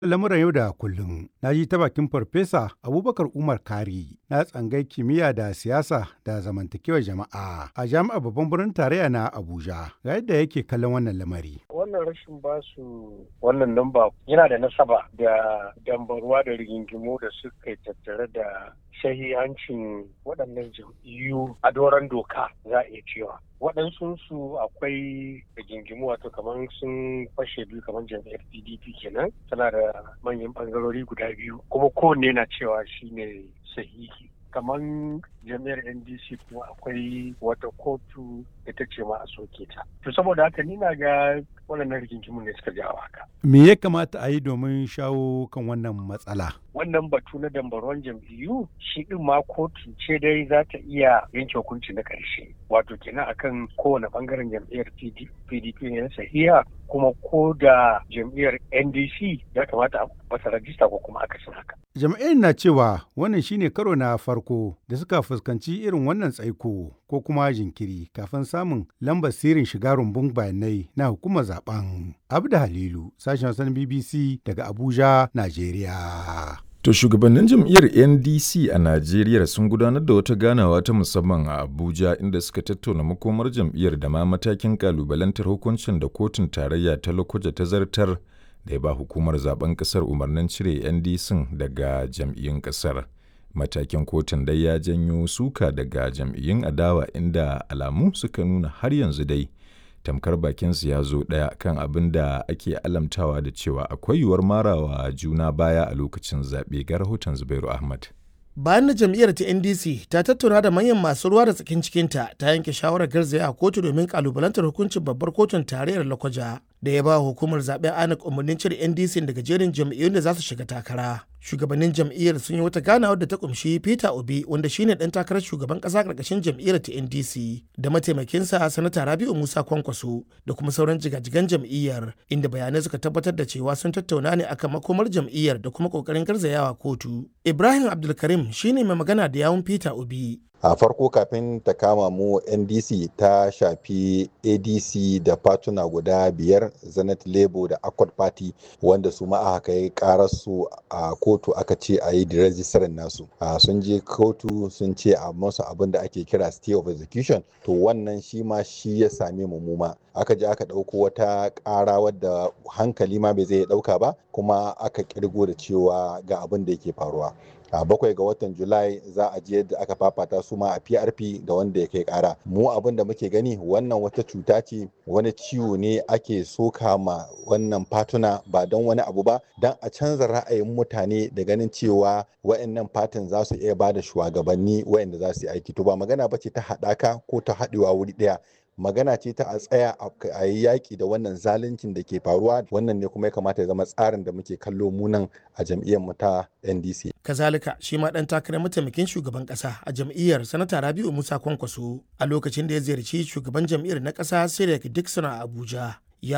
lamuran yau da kullum na ji ta bakin farfesa abubakar umar kari na tsangai kimiyya da siyasa da zamantakewar jama'a a jami'ar babban birnin tarayya na abuja ga yadda yake kallon wannan lamari wannan rashin basu wannan namba yana da nasaba da dambarwa da rigingimu da suka tattare da shahihancin waɗannan jam'iyyu a doron doka za a iya cewa waɗansu su akwai rigingimu wato kamar sun fashe biyu kamar jam'iyyar pdp kenan tana da manyan ɓangarori guda biyu kuma kowanne na cewa shine sahihi kamar jami'ar ndc kuma akwai wata kotu ita ce ma a soke ta to saboda haka ni na ga waɗannan rigingimu ne suka jawo haka me ya kamata a yi domin shawo kan wannan matsala wannan batu na dambarwan jam'iyyu shi din ma kotu ce dai za ta iya yanke hukunci na ƙarshe wato kenan akan kowane bangaren jam'iyyar pdp ne sahiha kuma ko da jam'iyyar ndc ya kamata a masa rajista ko kuma akasin haka jam'iyyar na cewa wannan shine karo na farko da suka fuskanci irin wannan tsaiko ko kuma jinkiri kafin samun lambar sirrin shiga rumbun bayanai na hukumar zaben abda halilu sashen wasan bbc daga abuja najeriya To shugabannin jam'iyyar NDC a Najeriya sun gudanar da wata ganawa ta musamman a Abuja inda suka tattauna makomar jam'iyyar da ma matakin kalubalantar hukuncin da kotun tarayya ta Lokoja ta zartar da ya ba hukumar zaben kasar umarnin cire NDC daga jam'iyyun kasar. Matakin kotun dai ya janyo suka daga jam'iyyun adawa inda alamu suka nuna har yanzu dai. tamkar bakinsu ya zo ɗaya kan abin da ake alamtawa da cewa akwai yiwuwar marawa juna baya a lokacin zaɓe ga rahoton zubairu ahmad bayan da jam'iyyar ta ndc ta tattauna da manyan masu ruwa da tsakin cikinta ta yanke shawarar garzaya a kotu domin kalubalantar hukuncin babbar kotun tarayyar lakwaja da ya ba hukumar zaben anak umarnin cire ndc daga jerin jam'iyyun da za su shiga takara shugabannin jam'iyyar sun yi wata ganawar da ta kumshi peter obi wanda shine dan takarar shugaban kasa karkashin jam'iyyar ta ndc da mataimakinsa sanata rabiu musa kwankwaso da kuma sauran jigajigan jam'iyyar inda bayanai suka tabbatar da cewa sun tattauna ne akan makomar jam'iyyar da kuma kokarin garzayawa kotu ibrahim abdulkarim shine mai magana da yawun peter obi a farko kafin ta kama mu ndc ta shafi adc da fatuna guda biyar zenith labour da accord party wanda su ma aka yi su a kotu aka ce a yi rejistarin nasu sun je kotu sun ce a masu abin da ake kira stay of execution to wannan shi ma shi ya same mu muma aka je aka ɗauko wata ƙara wadda hankali ma bai zai ɗauka ba kuma aka ƙirgo da cewa ga abin da yake faruwa a bakwai ga watan julai za a je yadda aka fafata su ma a prp da wanda ya kai kara mu abin da muke gani wannan wata cuta ce wani ciwo ne ake soka ma wannan fatuna ba don wani abu ba don a canza ra'ayin mutane da ganin cewa wa'annan fatin za su iya bada shugabanni wa'anda za su yi aiki to ba magana ba ce ta haɗaka ko ta haɗewa wuri ɗaya magana ce ta a tsaya a yi yaƙi da wannan zaluncin da ke faruwa wannan ne kuma ya kamata ya zama tsarin da muke kallo munan a jam'iyyar mu ta ndc kazalika shi ma dan takarar mataimakin shugaban kasa a jam'iyyar sanata rabiu musa kwankwaso a lokacin da ya ziyarci shugaban jam'iyyar na kasa sirek dixon a abuja